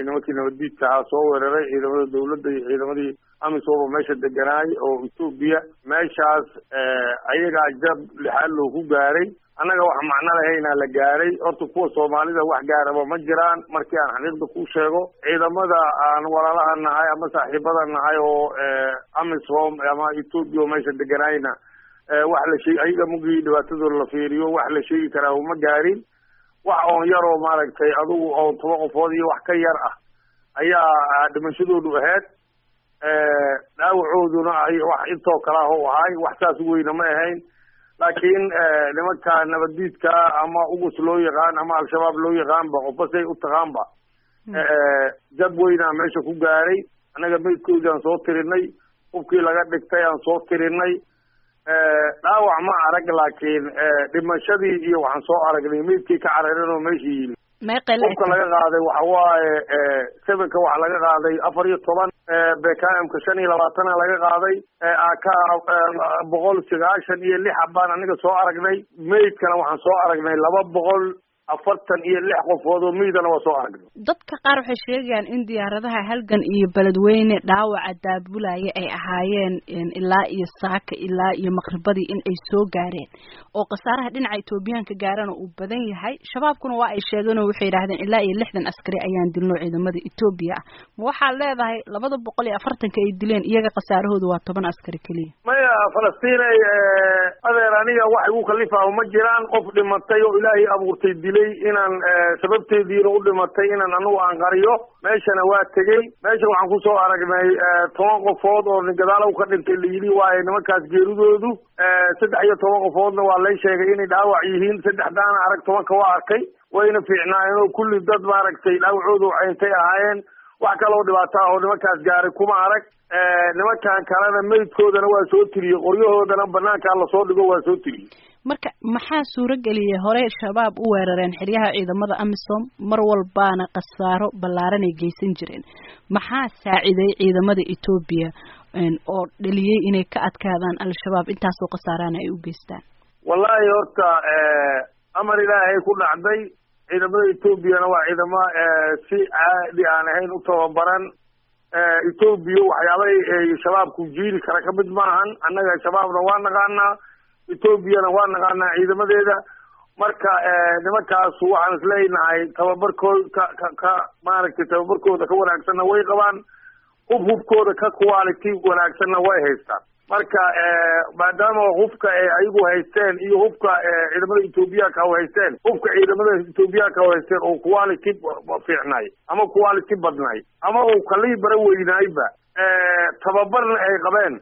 nimankii nabaddiidka ahaa soo weeraray ciidamada dawladda iyo ciidamadii amisoba meesha deganaay oo etoobiya meeshaas ayagaa jab lixaad loogu gaaray annaga wax macno lahaynaa la gaaray horta kuwa soomaalida wax gaaraba ma jiraan markii aan xaqiiqda ku sheego ciidamada aan walaalaha nahay ama saaxiibada nahay oo amisom ama etoobiya oo meesha deganaayna wax la sheeg ayaga mugii dhibaatadooda la fiiriyo wax la sheegi karaa uma gaarin wax oon yaroo maaragtay adugu oo toba qofood iyo wax ka yar ah ayaa dhimashadoodu ahayd dhaawacooduna ay wax intoo kale ah u ahay wax saas weyna ma ahayn laakiin nimanka nabaddiidka ama ugus loo yaqaan ama al-shabaab loo yaqaanba qofba say u taqaanba jab weynaa meesha ku gaaray annaga meydkoodii aan soo tirinay hubkii laga dhigtay aan soo tirinay dhaawac ma arag laakiin dhimashadii iyo waxaan soo aragnay meydkii ka cararin oo meesha yimi hubka laga qaaday waxa waaye sevenka waxa laga qaaday afar iyo toban bkmka shan iyo labaatana laga qaaday aka boqol sagaashan iyo lix baan aniga soo aragnay meydkana waxaan soo aragnay laba boqol afartan iyo lix qofood oo meydana waa soo aragnay dadka qaar waxay sheegayaan in diyaaradaha halgan iyo beledweyne dhaawaca daabulaya ay ahaayeen ilaa iyo saaka ilaa iyo maqribadii in ay soo gaareen oo khasaaraha dhinaca etoobiyaanka gaarana uu badan yahay shabaabkuna waa ay sheegeen oo waxay yidhahdeen ilaa iyo lixdan askari ayaan dilno ciidamada etoobiya ah ma waxaad leedahay labada boqol iyo afartanka ay dileen iyaga khasaarahooda waa toban askari keliya maya falastinay adeer aniga wax igu kalifaa ma jiraan qof dhimatay oo ilaahay abuurtay dilay inaan sababteediina u dhimatay inaan anagu aan qariyo meeshana waa tegey meesha waxaan kusoo aragnay toban qofood oo gadaalow ka dhintay la yidhi waaye nimankaas geeridoodu saddex iyo toban qofoodna waa lay sheegay inay dhaawac yihiin saddexdaana arag tobanka waa arkay wayna fiicnaayeen oo kulli dad maaragtay dhaawacoodu cayntay ahaayeen wax kaloo dhibaata ah oo nimankaas gaaray kuma arag nimankan kalena meydkoodana waa soo tiriyey qoryahoodana banaankaa lasoo dhigo waa soo tiriyey marka maxaa suurageliyay horey shabaab u weerareen xeryaha ciidamada amisom mar walbaana khasaaro ballaaran ay geysan jireen maxaa saaciday ciidamada etoobiya oo dhaliyey inay ka adkaadaan al-shabaab intaasoo khasaarana ay u geystaan wallahi horta amar ilaahay ku dhacday ciidamada etoobiyana waa ciidamo si caadi aan ahayn u tababaran etoobiya waxyaabay shabaabku jiiri kara ka mid maahan annaga shabaabna waa naqaanaa etoobiyana waa naqaanaa ciidamadeeda marka nimankaas waxaan isleeyahay tababarkooda ka ka ka maaragtay tababarkooda ka wanaagsanna way qabaan hub hubkooda ka quality wanaagsanna way haystaan marka maadaama hubka ayagu haysteen iyo hubka ciidamada etoobiyaanka haysteen hubka ciidamada etoobiyaanka haysteen oo quality fiicnay ama quality badnay ama uu kalibara weynaayba tababarna ay qabeen